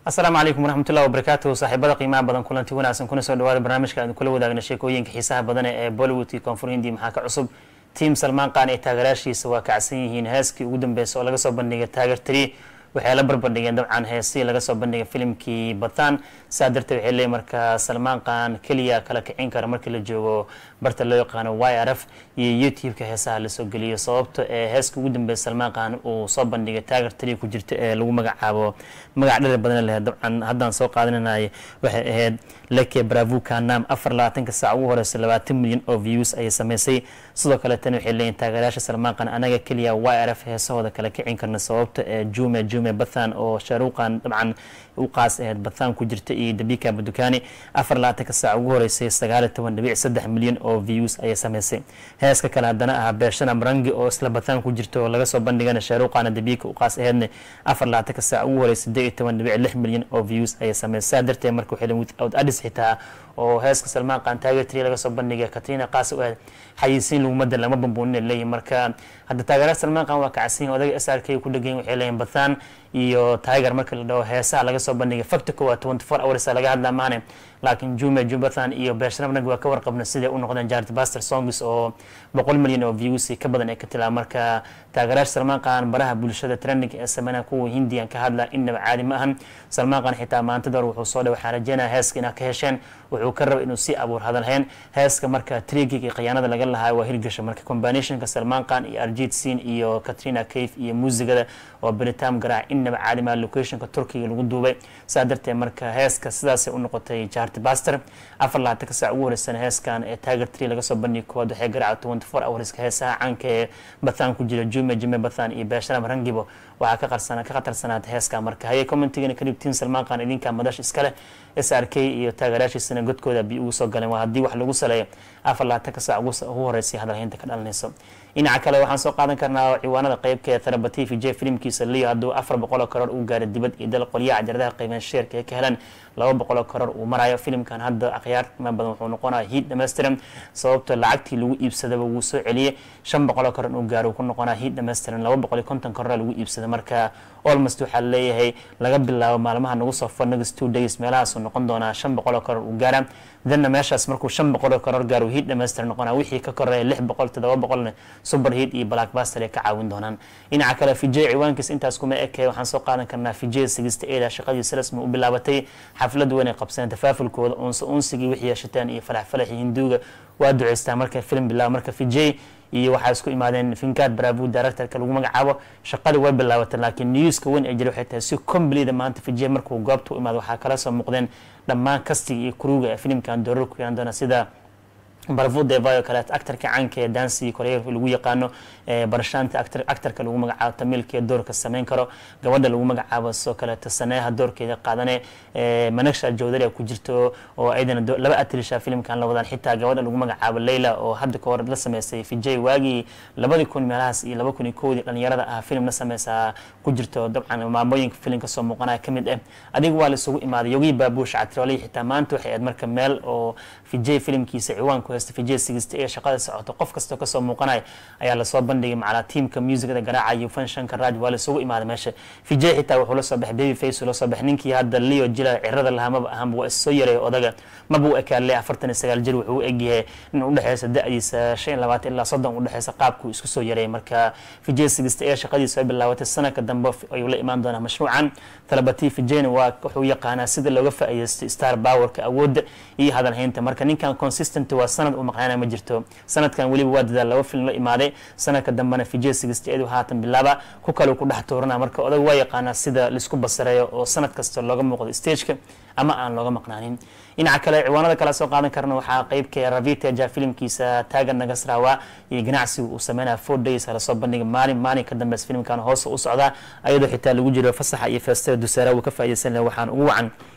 asalaamu calaykum waraxmatullahi wabarakaatuhu saaxiibada qiimaha badan kulanti wanaagsan kuna soo dhawaada barnaamijka aan kula wadaagna sheekooyinka xiisaha badan ee bollywood iyo koonfur hindi maxaa ka cusub tiam salmaan qaan ee taageeraashiisa waa kacsan yihiin heeskii ugu dambeysay oo laga soo bandhigay taageer tri waxay la barbardhigeen dabcan heesii laga soo bandhigay filimkii bathan saa darteed waxay leeyihin marka salmaan qaan keliya kala kicin kara markii la joogo barta loo yaqaano y r f iyo youtube-ka heesaha lasoo geliyo sababta ee heeska ugu dambeeya salmaan qaan uu soo bandhigay taageer tri ku jirta ee lagu magacaabo magac dhali badan leh dabcan haddaan soo qaadananay waxay ahayd leke bravu kanam afar labaatanka saac ugu horeysa labaatan milyan oo views ayay sameysay sidoo kale tan waxay leeyihin taageerayaasha salmaan qaan anaga keliya y r f heesahooda kala kicin karna sababta ee jume jume bathan oo shaaruuqan dabcan u qaas ahayd bathan ku jirta iyo dabika badukani afar labaatanka saac ugu horeysay sagaal iyo toban dhibic saddex milyan oo views ayay sameysay heeska kale haddana ahaa beeshana marangi oo isla bathan ku jirta oo laga soo bandhigana shaaruuqana dabika u qaas ahaydna afar labaatanka saac ugu horeysay siddeed iyo toban dhibic lix milyan oo views ayay sameysay saa darteed marka waxay without adis xitaa oo heeska salmaan qaan taageer tri laga soo bandhigay katrina qaas u ahayd xayisiin lagumada lama bambuunin leeyihin marka hadda taageeraha salmaan qaan waa kacsan odaga s r k ku dhegayn waxay leeyihin bathan iyo tiger marka la dhaho heesaha laga soo bandhigay facta koowaad twenty four hours laga hadlaa maane laakiin jume jubathan iyo beershanabnag waa ka warqabna siday u noqdeen jared baster songs oo boqol milyan oo views ka badan ee ka tilaa marka taageerayaasha salmaan qaan baraha bulshada trending ee sameynaa kuwa hindiyan ka hadla innaba caadi ma ahan salmaan qaan xitaa maantada hore wuxuu soo dhe waxaan rajeynaya heeska inaad ka hesheen wuxuu ka raba inuu si abuur hadalhayn heeska marka trigig iyo khiyaanada laga lahaa waa hirgasha marka combinationka salmaan qaan iyo arjit sin iyo katrina cave iyo muusigada oo beritam garaac innaba caadimaa locationka turkiga lagu duubay saa darteed marka heeska sidaasay u noqotay jared baster afar labaatanka saac ugu horeysana heeskan ee tiger tree laga soo bandhigi koowaad waxay garaaca twenty four hourska heesaha caanka ee bathan ku jira jume jume bathan iyo beesharam rangibo waxaa ka qarsana ka khatarsanaata heeska marka hayay commentigana kadib tiin salmaan qaan idinka madash iskale s r k iyo taageerayaashiisana godkooda bi ugu soo galeen waa haddii wax lagu saleeyo afar labaatanka saac ugu horeysay hadalhaynta ka dhalanayso dhinaca kale waxaan soo qaadan karnaa ciwaanada qeybka therapy v j filimkiisa leo hadduu afar boqoloo karoor uu gaaray dibad iyo dal qolyaha cajaradaha qiimeyn sheerka ee ka helan laba boqoloo karoor uu marayo filimkan hadda akhyaar qiima badan wuxuu noqonaya hiid dhammaystiran sababta lacagtii lagu iibsadaba wuu soo celiyey shan boqoloo karoor uu gaaro uu ku noqonaya hiid dhammaystiran laba boqol iyo konton karoor lagu iibsada marka almost waxaa leeyahay laga bilaabo maalmaha nagu soo far next two days meelahaasuu noqon doonaa shan boqoloo karoor uu gaara danna meeshaas markuu shan boqoloo karoor gaaro hiid dhammaystiran noqonaa wixii ka koreeya lix boqol toddoba boqolna super hiid iyo blackbuster ay ka caawin doonaan dhinaca kale vijay ciwaankiis intaas kuma ekee waxaan soo qaadan karnaa vijay sigista eeda shaqadiisa rasmi u bilaabatay xaflad weyn ay qabsadeen tafaafulkooda unse unsigii wixii yeeshateen iyo falax falaxii hinduuga waa duceystaa marka film bilaabo marka vijay iyo waxaa isku imaadeen finkad bravo directorka lagu magacaabo shaqada way bilaabatay laakiin newska weyn ay jira waxay tahay si complete maanta vijay markuu goobta u imaado waxaa kala soo muuqdeen dhammaan kastiga iyo kuruga ee filimkan doorar ku yeelan doona sida barvo devayo kale actarka caanka ee dansi koreerka lagu yaqaano barashaanta actarka lagu magacaabo tamilka doorka sameyn karo gabadha lagu magacaabo sidoo kaleeto saneeha doorkeeda qaadane managsha jawdari ku jirto oo ayadana laba atrisha filimkan la wadaan xitaa gabadha lagu magacaabo leyla oo hadda ka hor la sameysay vijay waagii labadii kun meelahaas iyo laba kun iyo kowdii dhalinyarada ah filim la sameysaa ku jirto dabcan maamooyinka filim kasoo muuqanaya kamid ah adiga waa la isugu imaaday yogii baabuush catrioley xitaa maanta waxay ahayd marka meel oo vijay filimkiisa ciwaanku haysta vijay sigista ee shaqada socoto qof kastoo kasoo muuqanaya ayaa lasoo bandhigay macalaa tiimka muusigada garaacayo fanshanka raaj waa laisugu imaaday meesha vijay xitaa wuxuu la soo baxay baby face la soo baxay ninkii hadda leo jila cirada lahaa maba ahaanba waa issoo yareey odaga maba u ekaaley afartan iyo sagaal jir wuxuu u egyahay in udhexeysa da-diisa shan iyo labaatan ilaa soddon udhexeysa qaabkuu isku soo yareeyay marka vijay sigista ee shaqadiisa ay bilaabatay sanadka dambe ayuu la imaan doonaa mashruucan talabati vijayna waa wuxuu yaqaanaa sida looga faa'iidaystay star powerka awoodda iyo hadalhaynta marka ninkan consistent waa sanad uu maqnaana ma jirto sanadkan weliba waa dadaal laba film la imaaday sanadka dambena vijay sigisteedu haatan bilaaba ku kale ku dhex tuurana marka odag waa yaqaanaa sida laisku basareeyo oo sanad kasta looga muuqdo stageka ama aan looga maqnaanin dhinaca kale ciwaanada kala soo qaadan karna waxaa qeybka raviteja filimkiisa taagan nagasrawa iyo ganacsiga uu sameynaya four days lasoo bandhiga maalin maalin ka dambeys filimkan hoose u socdaa ayadoo xitaa lagu jiro fasaxa iyo feestada dusaara uu ka faaideysan laha waxaan ugu wacan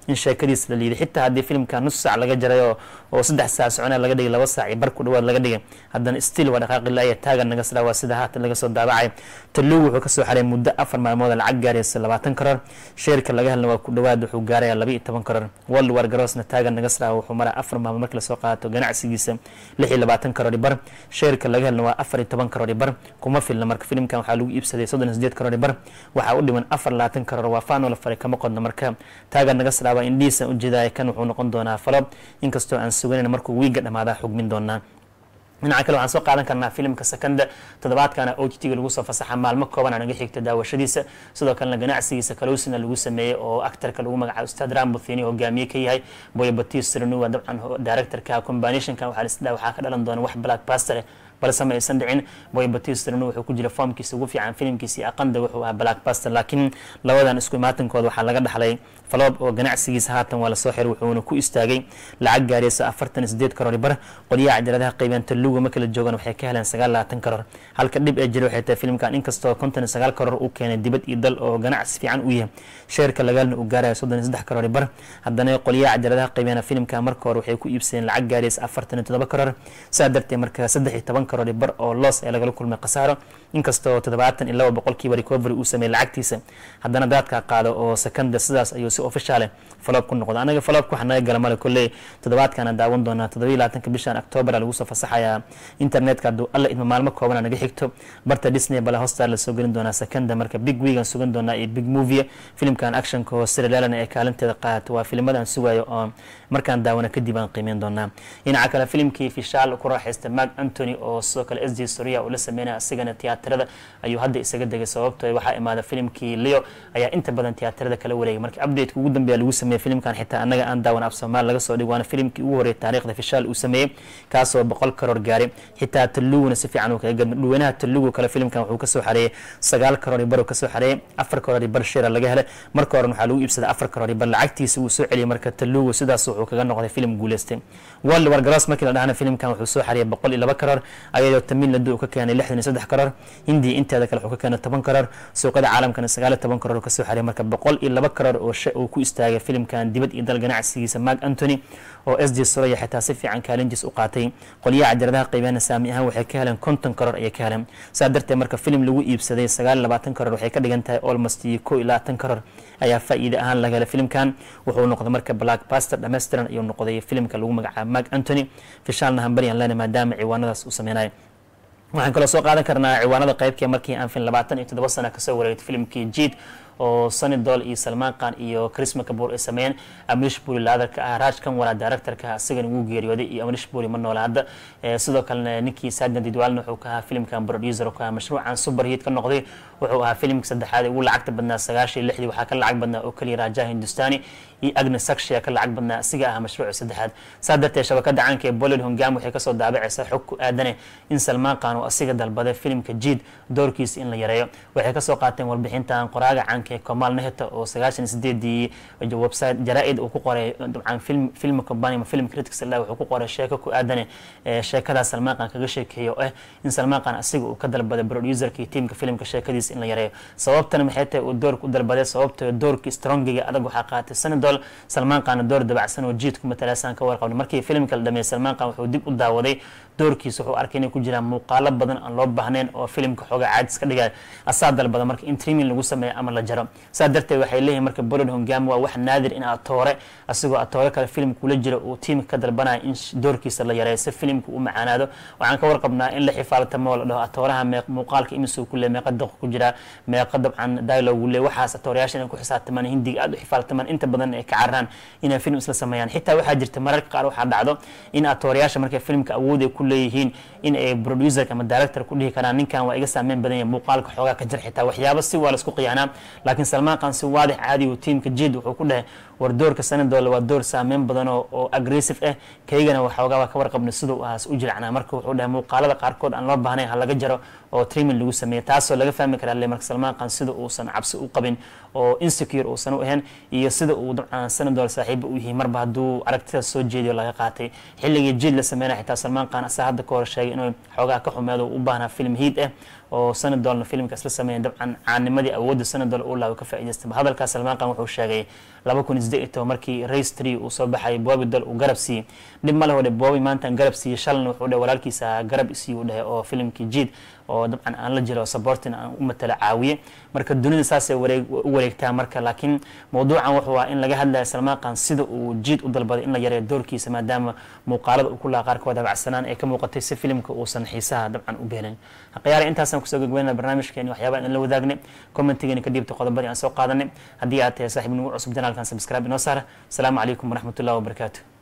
in sheekadiisa la liiday xitaa haddii filimka nus saac laga jaray oo saddex saac socona laga dhigay laba saac iyo bar ku dhawaad laga dhigay haddana still waa dhaqaaqi laaya taagan naga sida waa sida haatan laga soo daabacay talugu wuxuu kasoo xaray muddo afar maalmood lacag gaaraysa labaatan karoor sheerka laga helna waa ku dhawaad wuxuu gaaraya laba iyo toban karoor world war garoosna taagan naga sida wuxuu maraa afar maalmood markii lasoo qaato ganacsigiisa lix iyo labaatan karoor bar sheerka laga helna waa afar iyo toban karoor bar kuma filna marka filimkan waxaa lagu iibsaday soddon iyo sideed karoor bar waxaa u dhiman afar labaatan karoor waa faanoo la faray kama qodno marka taagan naga sida waa indhihiisa ujeedaya kan wuxuu noqon doonaa falo inkastoo aan suganan markuu wiiga dhamaadaa xugmin doonaa dhinaca kale waxaan soo qaadan karnaa filimka sakanda toddobaadkana o t t-ga lagu soo fasaxa maalmo kooban naga xigta daawashadiisa sidoo kalena ganacsigiisa kalowsina lagu sameeyey oo actarka lagu magacaabo ustaad rambuthini hogaamiye ka yahay boy batis renuwa dabcan directorka combinationka waxaa lisdhaa waxaa ka dhalan doona wax black baster balse ma aysan dhicin boy batisrn wuxuu ku jira foomkiisa ugu fiican filimkiisi aqanda wuxuu ahaa blackbuster laakiin labadan isku imaatankooda waxaa laga dhaxlay faloob oo ganacsigiisa haatan waa lasoo xiray wuxuuna ku istaagay lacag gaaraysa afartan sideed karoor bar qolyaha cajaladaha qaybeen taluga ma kala joogaan waxay ka heleen sagaal labaatan karoor halka dhib ee jira waxay tahay filimkan inkastoo konton sagaal karoor uu keenay dibad iyo dal oo ganacsi fiican u yahay sheerka lagaalna uu gaaraya soddon iyo saddex karoor bar haddana qolyaha cajaladaha qaybeena filimka marka hore waxay ku iibsadeen lacag gaaraysa afartan iyo toddoba karoor saa darteed marka saddex iyo toban karoor bar oo loos ee lagala kulmay khasaaro inkastoo toddobaatan iyo laba boqolkiiba recovery uu sameeyey lacagtiisa haddana daadka qaado oo secanda sidaas ayuu si officiale faloob ku noqda anaga faloobka waxaa naga gala male kolley toddobaadkaana daawan doonaa toddobiyo labaatanka bishan octoobar lagu soo fasaxayaa internetka hadduu alla idma maalmo koobana naga xigto barta disney bale hostar la soo gelin doonaa secanda marka big weegan sugan doonaa iyo big movie filimkan actionka oo siraleelana ee kaalinteeda qaadato waa filimada sugayo oo markaan daawana kadib aan qiimeyn doonaa dhinaca kale filimkii fishaal ku raaxaysta mark antony oo sidoo kale s d soria uu la sameynaya asigana tiyaatarada ayuu hadda isaga degay sababto waxaa imaada filimkii leo ayaa inta badan tiyaatarada kala wareegay marka updateka ugu dambeeya lagu sameeyey filimkan xitaa annaga aan daawan af soomaali laga soo dhig waana filimkii ugu horreeyay taariikhda fishaal uu sameeyey kaasoo boqol karoor gaaray xitaa taluguna si fiican uu kaga gadma dhuweynaha talugu kale filimkan wuxuu kasoo xareeyey sagaal karoor bar uu kasoo xareeyey afar karoor bar shira laga helay marka horen waxaa lagu iibsaday afar karoor bar lacagtiisa uu soo celiyey marka talugu sidaas wuxuu kaga noqday filim guuleystay world war garoos markii la dhahana filimkan wuxuu soo xareeyey boqol iyo laba karoor ayadoo tamil ladu uu ka keenay lixdan iyo saddex karoor hindiya inteeda kale wuxuu ka keenay toban karoor suuqada caalamkana sagaal iyo toban karoor uu kasoo xareeyey marka boqol iyo laba karoor oo uu ku istaagay filimkan dibad iyo dal ganacsigiisa mark antony oo s d soraya xitaa si fiican kaalintiis u qaatay qolyaha cajaladaha qaybeena saami ahaan waxay ka heleen konton karoor ayay ka heleen saa darteed marka filim lagu iibsaday sagaal iyo labaatan karoor waxay ka dhigan tahay almost iyo kow iyo labaatan karoor ayaa faa'iide ahaan laga helay filimkan wuxuu noqday marka black baster dhammaystiran ayuu noqday filimka lagu magacaabo mark antony fishaalna hambariyan lena maadaama ciwaanadaas uu sameynayo waxaan kaloo soo qaadan karnaa ciwaanada qaybkee markii aan fin labaatan iyo toddoba sana kasoo wareegtay filimkii jiid oo sanidol iyo salmaan khan iyo chrisma kabuur ay sameeyeen amrish buri laadarka ah raaj kanwara directorka asigana wuu geeriyooday iyo amrish buri ma noola hadda sidoo kalena ninkii saadna didwaalna wuxuu ka ahaa filimkan producer ka ahaa mashruucan superhit ka noqday wuxuu ahaa filimka saddexaad ugu lacagta badnaa sagaashan iyo lixdii waxaa ka lacag badnaa oo keliya rajaha hindustani iyo agna sakshiya ka lacag badnaa asiga ah mashruuca saddexaad saa darteed shabakada caanka ee bollywood hongam waxay kasoo daabacaysaa xog ku aadane in salmaan khan oo asiga dalbaday filimka jiid doorkiisa in la yareeyo waxay kasoo qaateen warbixintan qoraaga caanka ee komal nehta oo sagaashan sideedii website jaraa-id uu ku qoray dabcan film film company ma film critics illah wuxuu ku qoray sheeko ku aadane sheekadaas salmaan khan kaga sheekeeya oo ah in salmaan khan asiga uu ka dalbaday producerka iyo tiimka filimka sheekadiisa in la yareeyo sababtana maxay tahay uu doorka u dalbaday sababtoo doorkii strongiga adag waxaa qaatay sanadol salmaan khanna door dabacsan oo jiidku matalaasaan ka warqabnay markii filimka la dhameeyey salmaan khan wuxuu dib u daawaday doorkiisa wuxuu arkay inay ku jiraan muuqaalo badan aan loo baahnayn oo filimka xoogaa caadis ka dhigaya asaa dalbada marka in trimin lagu sameeyo ama la jaro saa darteed waxay leeyihin marka bolod hongam waa wax naadir in atoore asigoo atoore kale filimka kula jira uu tiimka ka dalbanaya in doorkiisa la yareeyo si filimka u macaanaado waxaan ka warqabnaa in la xifaaltamo la dhaho atooraha mee muuqaalka imisuu ku le meeqa daqiiq ku jira meeqa dabcan dialogue le waxaas atoorayaasha inay ku xisaabtamaan hindiga aad u xifaaltamaan inta badan ay ka cararaan inay film isla sameeyaan xitaa waxaa jirta mararka qaar waxaa dhacdo in atoorayaasha markay filimka awood ay ku leeyihiin in ay producer ama director ku dhihi karaan ninkan waa iga saameyn badan yahay muuqaalka xoogaa ka jir xitaa waxyaabo si waa laisku qiyaanaa laakiin salmaan khan si waadix caadi uu tiimka jid wuxuu ku dhahay war doorka sanadoola waa door saameyn badan oo aggressive ah kaygana waxoogaa waa ka warqabnay siduu ahaas u jiracnaa marka wuxuu dhahay muuqaalada qaarkood aan loo baahnayn ha laga jaro oo trimin lagu sameeyey taasoo laga fahmi karaa le marka salmaan khan sida uusan cabsi u qabin oo insecure uusan u ahayn iyo sida uu dabcan sanadool saaxiiba u yihiin marba hadduu aragtidaas soo jeediyo laga qaatay xilligii jid la sameynaya xitaa salmaan khan asaa hadda ka hor sheegay inuu xoogaa ka xumeedo u baahnaa film hiid ah oo sanadolna filimka isla sameeya dabcan caanimadii awoodda sanadol uu laabo ka faa'iidaystaba hadalkaas salmaan qaan wuxuu sheegay laba kun isdeed iyo toban markii race tree uu soo baxay boobi dol uu garab siiyey dhib ma leho dhe boobi maantaan garab siiyey shalna wuxuu dhe walaalkiisa garab isiiyu u dhahay oo filimkii jiid oo dabcan aan la jiro sabortin aan u matala caawiye marka dunida saasay wareeg u wareegtaa marka laakiin mawduucan wuxuu ah in laga hadlaya salmaan qaan sida uu jiid u dalbaday in la yareeyo doorkiisa maadaama muuqaalada uu ku laha qaarkood habacsanaan ee ka muuqatay si filimka uusan xiisaha dabcan u beelin khiyaara intaasaan kusoo gogweynana barnaamijkeeni waxyaabaa in la wadaagnay commentigeeni ka dhiibta qodobadii aan soo qaadanay haddii aad tahay saaxiib nagu cusub janaalkan subscribe inoo saara asalaamu calaykum waraxmatullahi wabarakaatu